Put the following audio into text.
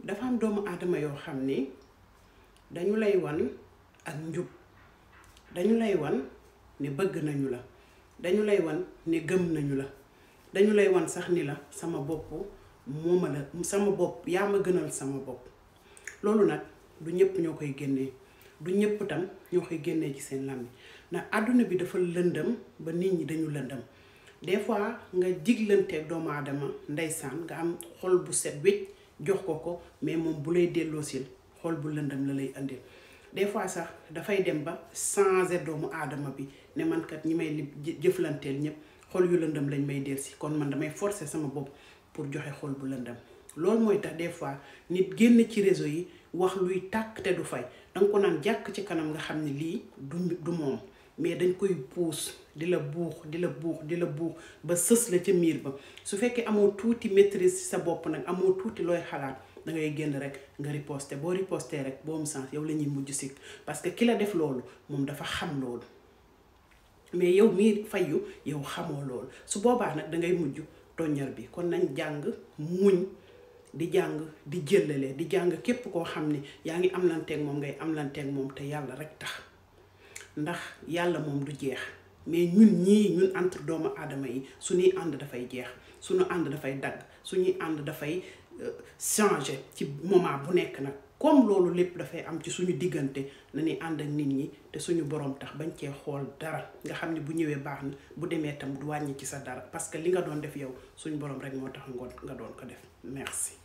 dafa am doomu aadama yoo xam ni dañu lay wan ak njub dañu lay wan ne bëgg nañu la dañu lay wan ne gëm nañu la dañu lay wan sax ni la sama bopp mooma la sama bopp yaa ma gënal sama bopp loolu nag du ñëpp ñoo koy génnee du ñëpp tam ñoo koy génnee ci seen làmmiñ ndax àdduna bi dafa lëndëm ba nit ñi dañu lëndëm des fois nga jiglanteeg doomu aadama ndeysaan nga am xol bu set wécc jox ko ko mais moom bu lay delloosil xol bu lëndëm la lay indil des fois sax dafay dem ba changer doomu aadama bi ne man kat ñi may li jëflanteel ñëpp xol yu lëndëm lañ may delsi kon man damay forcer sama bopp pour joxe xol bu lëndëm loolu mooy tax des fois nit génn ci réseau yi wax luy tàkk te du fay danga ko naan jàkk ci kanam nga xam ne lii du du moom mais dañ koy puus di la buux di la buux di la buux ba sës la ca miir ba su fekkee amoo tuuti maîtrise ci sa bopp nag amoo tuuti looy xalaat da ngay génn rek nga riposter boo riposter rek boo mu sens yow la ñuy mujj sikk parce que ki la def loolu moom dafa xam loolu mais yow mii fayu yow xamoo loolu su boobaa nag da ngay mujj toññar bi kon nañ jàng muñ di jàng di jëllale di jàng képp koo xam ni yaa ngi am lanteeg moom ngay am lanteeg moom te yàlla rek tax ndax yàlla moom du jeex mais ñun ñii ñun entre doomu aadama yi suñuy ànd dafay jeex suñu ànd dafay dagg suñuy ànd dafay changer ci moment bu nekk nag comme loolu lépp dafay am ci suñu diggante nañuy ànd ak nit ñi te suñu borom tax bañ cee xool dara nga xam ne bu ñëwee baax na bu demee tam du wàññi ci sa dara parce que li nga doon def yow suñu borom rek moo tax ngoon nga doon ko def merci